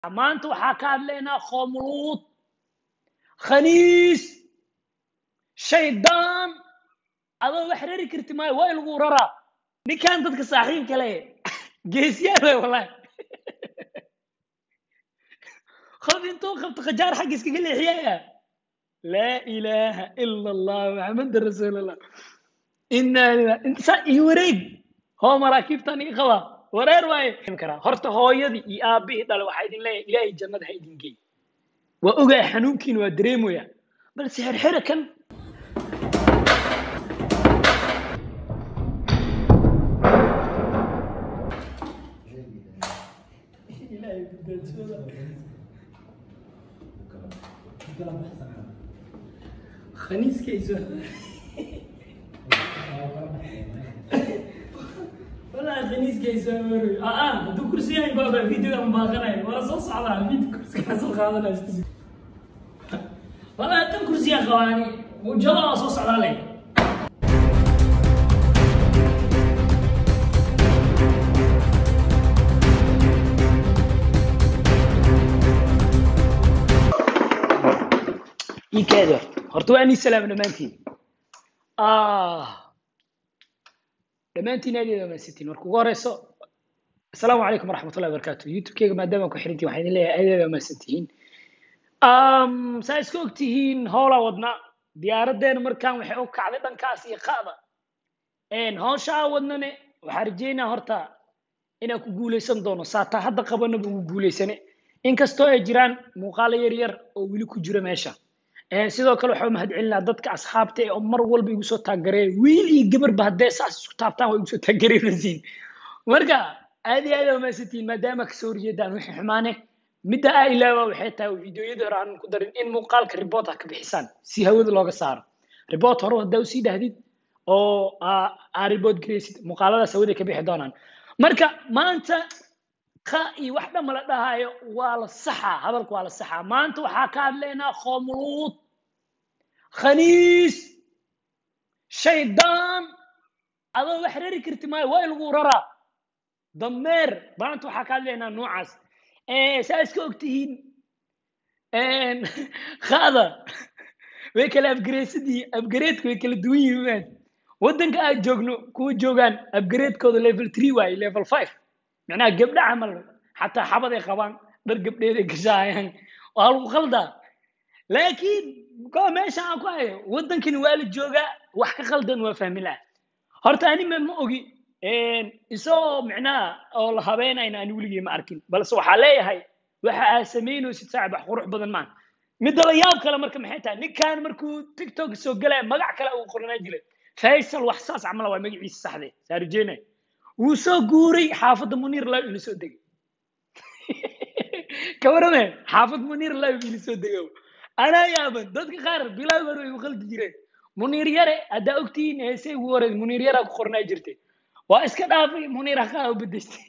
maanta waxaa ka hadlaynaa khoomuluud khaniis shaydaan adoo wax rari karti maayo waa lagu raraa ninkan dadka saaxiibka le geesyaale wallahi qof intuu qabto khajaar xagga iskaga leexiyaya laa ilaaha ila allah maxamada rasuulallah inaa lilah inta iyo wareeg hoo maraakiibtan ii qaba wareer waaye karaa horta hooyadii iyo aabihii dhale waxaa idin leeyahay ilaahay jannada ha idin geey waa ogaa xanuunkiina waa dareemaya balse xerxera kan khaniiskayso والله خنيس كيس اه اه دو كرسي يعني بابا فيديو ام باغناي ولا صوص على فيديو كرسي حصل خاضنا اسكسي والله تم كرسي يا خواني وجلا صوص على لي ii kaada horta waa nii salaam dhammaantiin ah dhammaantiin aad iyo aad marka ugu horeyso asalaamu calaykum waraxmatullahi wabarakaatu youtube-keyga maadaama ku xirantiin waxaan idin leeyahay aad iyo aad mahadsantihiin saa iska ogtihiin howlaa wadna diyaaraddeena markaan waxay u kacday dhankaas iyo qa'da howshaa wadnane waxaa rajeynaa horta inaan ku guuleysan doono saataa hadda qabanaba ugu guuleysane inkastoo ay jiraan muuqaalo yar yar oo weli ku jira meesha sidoo kale waxaa mahad celinaa dadka asxaabta ee oo mar walba igu soo taaggareeya wiil iyo gabarba haddee saas isku taabtaan waa igu soo taaggareynaysiin marka aad iyo aad aa mahadsantihiin maadaama kasoo horjeedaan wixii xumaane midda aa ilaaba waxay tahay fiidiyoyada hore aanan ku darin in muuqaalka report ha ka bixisaan si hawada looga saaro report hore haddaa usii dhahdid oo aa report gareysid muuqaaladaas hawada ka bixi doonaan marka maanta ka iyo wax dhan mala dhahayo waa la saxaa hadalku waa la saxaa maanta waxaa ka hadlaynaa khoomuluud khaniis shaydaan adoo wax rari karti maayo waa lagu raraa dameer maanta waxaa ka hadlaynaa noocaas saa iska ogtihiin qaada way kala abgareysadii abgareedka way kala duwan yihiin waddanka aad joogno kuwa joogaan abgareedkooda level three waaye level five macnaha gabdha camal xataa xabad ay qabaan dhar gabdheed ay gashaayaan waa lagu qaldaa laakiin ko meesha aan ku hayo waddankani waa la joogaa wax ka qaldan waa fahmi laha horta anima ma ogi isagoo micnaha oo la habeenayna ani weligii ma arkin balse waxaa leeyahay waxa aad samaynaysid saaxib wax qurux badan maan midda la yaab kale marka maxay tahay ninkan markuu tiktok soo galaya magac kale uu qoranaa jiray faysal wax saas camala waa magaciisa saxde saarujeenay wuu soo guuray xaafadda muniir law ina soo degay ka warame xaafad muniir law ina soo dego anaa yaaban dadka qaar bilaw hore way u qaldi jireen muniir yare haddaa ogtihiin heesay ugu horeed muniir yaraa ku qornaa jirtay waa iska dhaafay muniir haqaa u bedeystay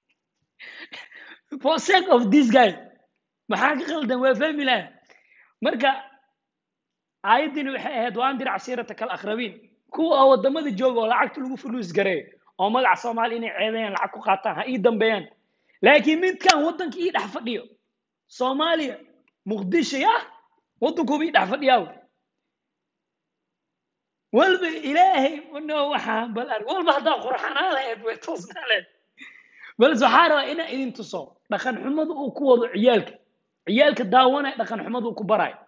for sake of this guy maxaa ka qaldan waa fahmi laha marka aayaddini waxay ahayd waan dir casiirata kal akhrabiin kuwa oo wadamada jooga oo lacagta lagu fuluus gareeyo oo magaca soomaali inay ceebeeyaan lacag ku qaataan ha ii dambeeyaan laakiin midkan waddanka ii dhex fadhiyo soomaaliya muqdisho yah waddankuuba ii dhex fadhiyaa walba ilaahay no waxaan bal arg walba haddaa qurxanaa lahayd way toosnaa lahayd balse waxaa rabaa inaa idin tuso dhaqan xumada uu ku wado ciyaalka ciyaalka daawanaya dhaqan xumada uu ku barayo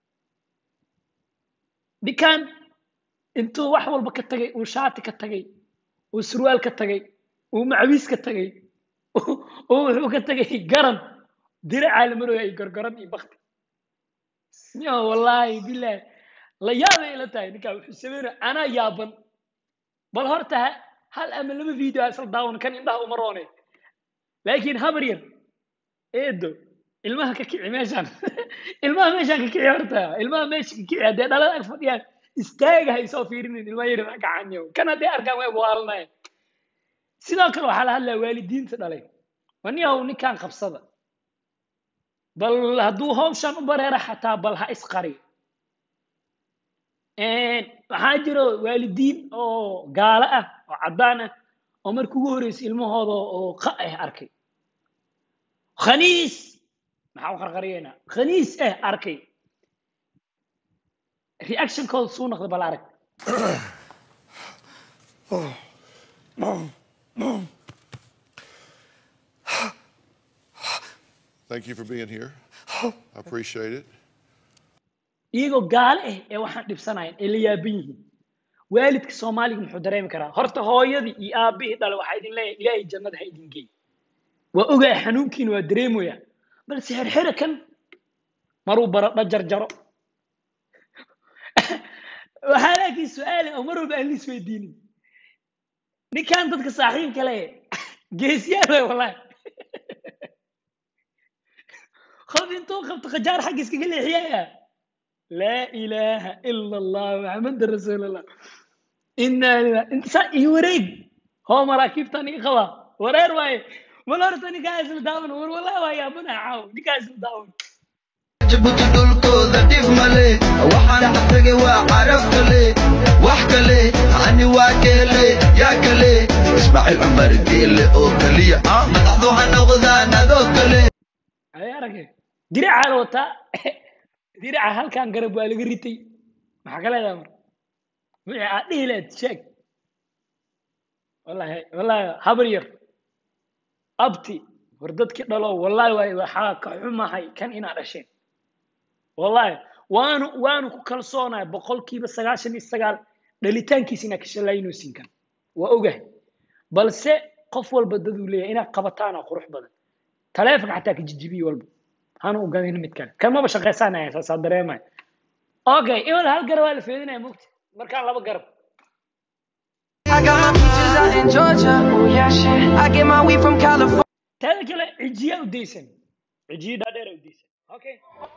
ninkan intuu wax walba ka tagay uu shaati ka tagay uu surwaal ka tagay uu macawiis ka tagay uu wuxuu ka tagay garan diracaa la marooya iyo gorgoran iyo bakti yo wallaahi bilahi la yaabay ila tahay ninkaa wuxuu sameynaya anaa yaaban bal horta hal ama laba video isla daawan kan indhaha uma roone laakiin habar yar eedo ilmaha ka kici meeshaan ilmaha meeshaan ka kici horta ilmaha meesha ka kici haddee dhalada ag fadhiyaan istaaga hay soo fiirinin ilmaha yar gacanyo kan hadday arkaan way buwaalanaya sidoo kale waxaa la hadlaya waalidiinta dhalay waniyahow ninkan qabsada bal hadduu hawshan u bareera xataa bal ha isqari waxaa jiro waalidiin oo gaalo ah oo caddaan ah oo markii ugu horreysay ilmahooda oo qa ah arkay khaniis maxaa u qarqariyeynaa khaniis eh arkay reactionkooda suu noqday bal arag Thank you for being here. I appreciate it. iyagoo gaale ah ee waxaan dhibsanayan ee la yaaban yihiin waalidka soomaaliga muxuu dareemi karaa horta hooyadii iyo aabihii dhale waxaa idin leeyahay ilaahay jannada ha idin geey waa ogaa xanuunkiina waa dareemaya balse xerxera kan maruu baradho jarjaro waxaa laakiin su-aale oo mar walba aan la isweydiinin ninkan dadka saaxiibka le geesiyaal way wallahi qof intuu qabto khajaar xagga iskaga leexiyaya laa ilaaha ila allah maxamada rasuulallah inaa lilah inta saa ii wareeg hoo maraakiibtan ii qaba wareer waaye mal horta ninkaa isla daawan war wallahi waa yaabana caaw ninkaa isla daawan jabuuti dhulkooda dhib male waxaan dhaqtagay waa carab kale wax kale ani waa keele yaa kale ismaaciil cumar geele oo keliya madaxdu ha noqdaan adoo kale ay arage diracaa la wataa diraca halkan garab waa laga ritay maxaa ka leedahay mar wixii aad dhihi lahayd sheeg wallahi wallahi habar yar abti war dadkii dhalo wallahi waay waxaa ka xumahay kan inaa dhasheen wallahi waanu waanu ku kalsoonahay boqolkiiba sagaashan iyo sagaal dhalitaankiisa inaa ka shalaynaysin kan waa ogahay balse qof walba daduu leeyahay inaad qabataana qurux badan taleefonka xataa ka jijibiye walba hana u gadin mid kale kan maba shaqaysanaya saasaa dareemaya okay iwal hal garab waa la feedinaya mugti markaan laba garab I got my peaches out in Georgia. Oh yeah, shit. I get my weed from California. taada kale cijiya u daysan cijiya dhaadheer u daysan okay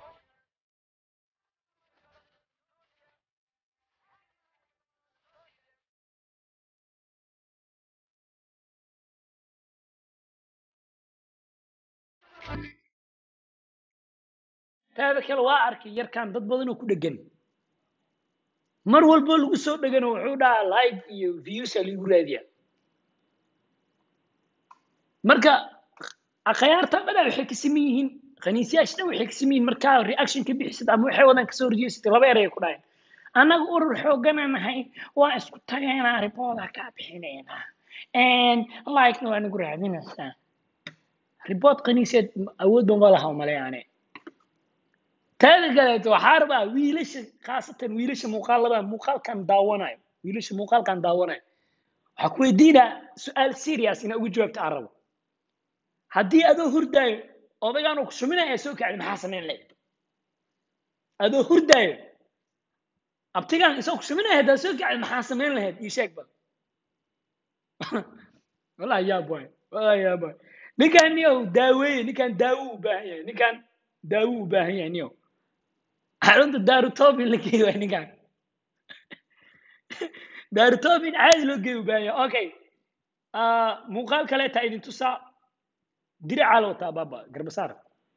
taada kale waa arkay yarkan dad badan oo ku dhegan mar walbo lagu soo dhegano wuxuu dhahaa like iyo views aa lagu raadiya marka akhyaarta dhan waxay ka siman yihiin khaniisyaasha dhan waxay ka siman yihiin markaa reaction ka bixisid ama waxay wadaan kasoo horjeesatay laba eray ku dhahayn annaga urur xoogana nahay waa isku tagaynaa ribooda kaa bixinaynaa like-na waa nagu raadinaysaa ribood khaniiseed awood ban walaha umaleyaane taada kaleeto waxaa rabaa wiilasha khaasatan wiilasha muuqaalada muuqaalkan daawanayo wiilasha muuqaalkan daawanayo waxaa ku weydiinaa su-aal serious inaa ugu jawaabta aan rabo haddii adoo hurdaayo odaygaan uu ku shuminaya soo kacdi maxaa samayn lahayd adoo hurdaayo abtigaan isoo ku shuminaya haddaa soo kacdi maxaa samayn lahayd ii sheeg bal wallahi yaab waay wallahi yaab waay ninkaan niyow daaweeye ninkaan daawo u baahan yahay ninkaan daawo u baahan yahay niyow xarunta daarutobin la geeyo waay ninkaan daarutobin caadi loo geeyo u baahan yahay okay muuqaal kaleetaa idin tusaa diracaa la wataa baaba garbasaar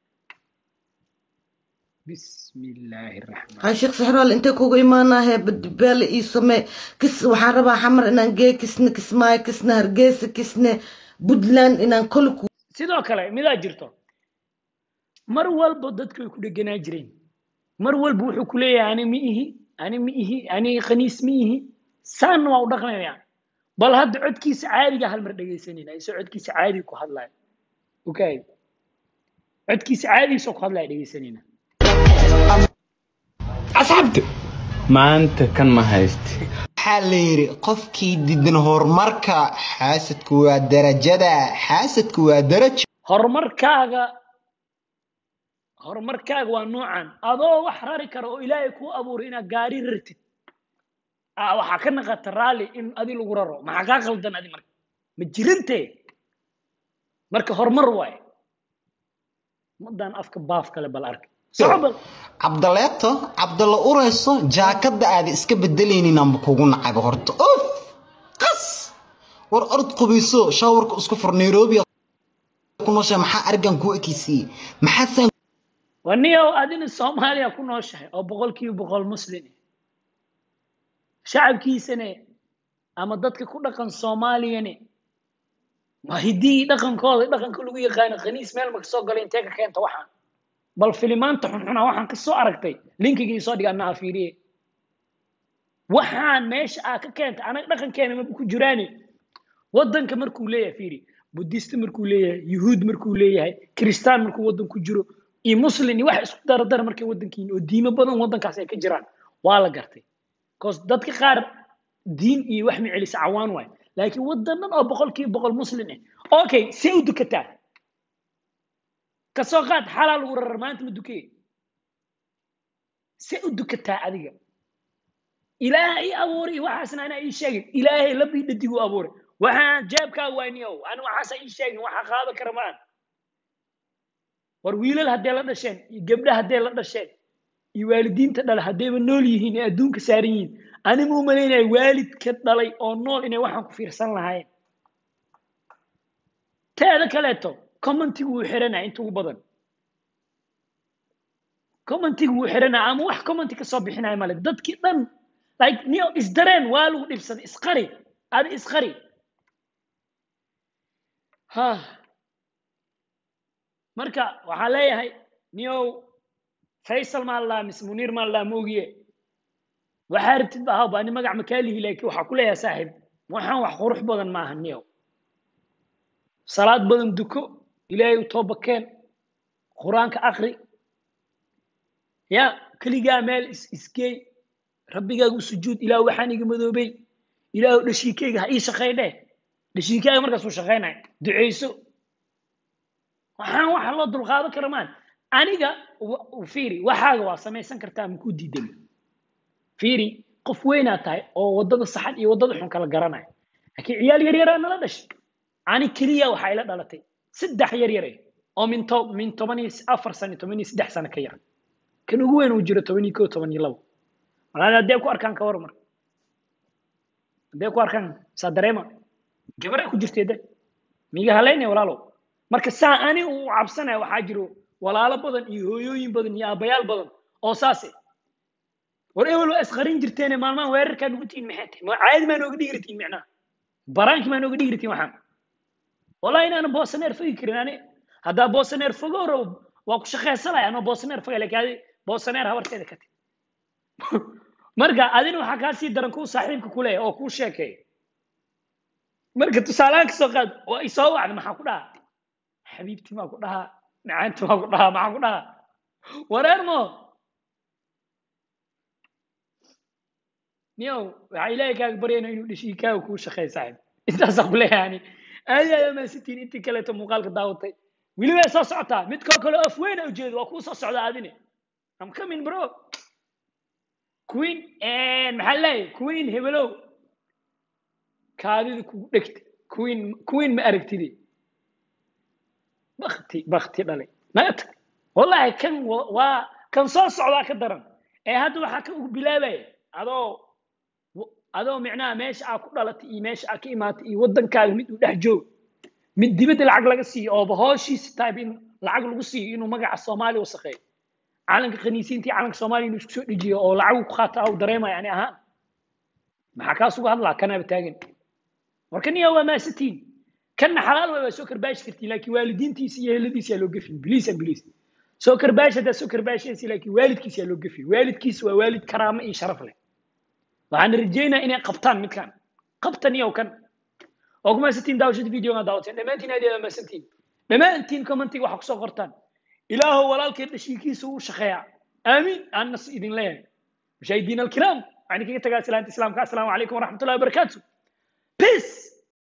bismi illaahi raxmaan ها شيخ سحرال انت كوغو ايمانا هي بدبال اي سمي كس وحان ربا حمر انان جي كسن كسماي كسن هرقيس كسن بدلان انان كلكو sidoo kale midaa jirto mar walba dadku way ku dheganaa jireen mar walba wuxuu ku leeyahay ani ma ihi ani ma ihi ani khaniis ma ihi saanna waa u dhaqmaya bal hadda codkiisa caadiga hal mar dhegaysanayna isoo codkiisa caadiga ku hadlaya okay codkiisa caadigiisoo ku hadlaya dhegaysanayna asxaabta maanta kan ma haysti waxaa la yidhi qofkii diidan horumarka xaasadku waa darajada xaasadku waa darajo horumarkaaga horumarkaaga waa noocan adoo wax rari kara oo ilaahay kuu abuuray inaad gaari rartid ah, waxaa ka naqata raalli in adi lagu raro maxaa kaa khaldan adi marka ma jirintee marka horumar waaye madan afka baaf kale bal arka soco bal cabdaleeto cabdalla urayso jaakada aada iska bedelaynin amba kugu nacaga horta of qas war orod qubayso shaawarka isku fur nairobi ku nooshahay maxaa arigan kuu ekeysiiyey maxaa saan waniyow adina soomaaliya ku nooshahay oo boqolkiiba boqol muslim eh. shacabkiisane ama dadka ku dhaqan soomaaliyane waa hiddii dhaqankooda dhaqanka lagu yaqaano khaniis meel ma kasoo gala intee ka keenta waxaan bal filimaanta xunxuna waxaan kasoo aragtay linkiga isoo dhiga anaa fiiriye waxaan meesha aa ka keentay anaga dhaqankeena ma ku jiraane wadanka markuu leeyahay fiiri budista markuu leeyahay yuhuud markuu leeyahay kiristaan markuu wadan ku jiro iyo muslin iyo wax isku daradara markay wadankiin oo diimo badan wadankaas ay ka jiraan waa la gartay bcause dadka qaar diin iyo wax ma celisa cawaan waay laakiin wadanan oo boqolkiiba boqol muslin ah okay see u dukataa kasoo qaad xalaa lagu rarar maanta ma dukeye see u dukataa adiga ilaahay abuuray iyo waxaasna anaa ii sheegin ilaahay labii dhadiguu abuuray waxaan jeebkaa waaniyow ani waxaasa ii sheegin waxa qaada kara maan war wiilal haddee la dhasheen iyo gabdha haddee la dhasheen iyo waalidiinta dhala haddayba nool yihiin ee adduunka saaran yihiin ani ma umalaynaya waalidka dhalay oo nool inay waxaan ku fiirsan lahaayeen teeda kaleeto commentigu wuu xiranaya inta ugu badan commentigu wuu xiranaya ama wax commenti kasoo bixinaya male dadkii dhan like niyo isdareen waa lagu dhibsaday isqari adi isqari ha marka waxaa leeyahay niyow faysal maa ladhaha mise muniir maa ladhaha moogiye waxaa rabtid ba ahawba ani magac makaalihi laakiin waxaa ku leeyahay saaxiib waxaan wax qurux badan maaha niyow salaad badan duko ilaahay u tooba keen qur-aanka akri ya keligaa meel is isgeey rabbigaaga u sujuud ilaah waxaan iga madoobay ilaah dhashiikayga ha ii shaqay dheh dhashiikaaga markaas uu shaqaynaya duceyso waxaan waxa loo dulqaadan kara maan aniga fiiri waxaaga waa samaysan kartaa makuu diidan fiiri qof weynaa tahay oo waddada saxan iyo waddada xun kala garanaya laakiin ciyaal yaryaraa nala dhashay ani keliya waxaa ila dhalatay saddex yar yare oo min to min toban iyo afar sano toban iyo saddex sano ka yar kan ugu weyn uu jiro toban iyo koo toban iyo labo malaali haddee ku arkaan ka war mar haddee ku arkaan saa dareema gabaraa ku jirteeda miiga haleynaya walaalow marka saa ani uu cabsanaya waxaa jiro walaalo badan iyo hooyooyin badan iyo aabbayaal badan oo saase war ewel waa isqarin jirteene maalmahan weerarkaa nugu tihin maxay tahay ma caadi maa nooga dhigi ratiin micnaha baraankii maa nooga dhigi ratiin waxaan wallahi inaanan boosaneer fogi karin ani haddaa boosaneer fogo rabo waa ku shaqaysanaya anoo boosaneer foga laakiin adi boosaneer habarteeda ka tag marka adina waxaa kaa sii daran kuu saaxiibka ku leeyahay oo kuu sheekeeya marka tusaalahaan kasoo qaad waa isoo wacda maxaa ku dhaha xabiibti maa ku dhahaa macaanti maa ku dhahaa maxaa ku dhahaa wareer mo niyow waxaa ilaahay kaaga baryayna inuu dhashiikaaga kuu shaqeeyo saaxiib intaasaa ku leeyahay ani aadi aad amaansitiin intii kaleeto muuqaalka daawatay weliba soo socotaa mid koo kale af weyn a ujeedo waa kuu soo socda adine am coming bro queen maxaa leeyahay queen hebelow kaadida kugu dhegta queen queen ma aragtide bakti bakti dhalay naga tag wallahi kan waa kan soo socdaa ka daran ee hadda waxaa ka ugu bilaabaya adoo adoo micnaha meesha aa ku dhalatay iyo meesha aa ka imaatay iyo waddankaaga mid uu dhex joog mid dibadda lacag laga siiyo ooba hooshiisa tahay in lacag lagu siiyo inuu magaca soomaaliya wasaqeeyo calanka khaniisiinta iyo calanka soomaaliya inuu isku soo dhejiyo oo lacag ku qaato au dareemaya ani ahaan maxaa kaas uga hadlaa kanaaba taagan marka niya waa maasatiin kanna xalaal waa soo karbaashi kartiin laakiin waalidiintiisa iyo heladiisa yaa loo gefin biliis an biliis soo karbaashi haddaa soo karbaashaysa laakiin waalidkiisa yaa loo gefin waalidkiisa waa waalid karaamo iyo sharaf leh waxaan rajeynaa inay qabtaan midkan qabtan iyo kan oo ku maasantiin daawashada videoga daawateen dhammaantiin aad aad maasantiin dhammaantiin commentiga waxa kusoo qortaan ilaahow walaalkeen dhashiikiisa uu shaqeeyaa aamiin aanas idin leeyahay mashaahidiin alkiraam waxaan kaga tagaa salaanta islaamka assalaamu calaykum waraxmatullahi wabarakaatu peace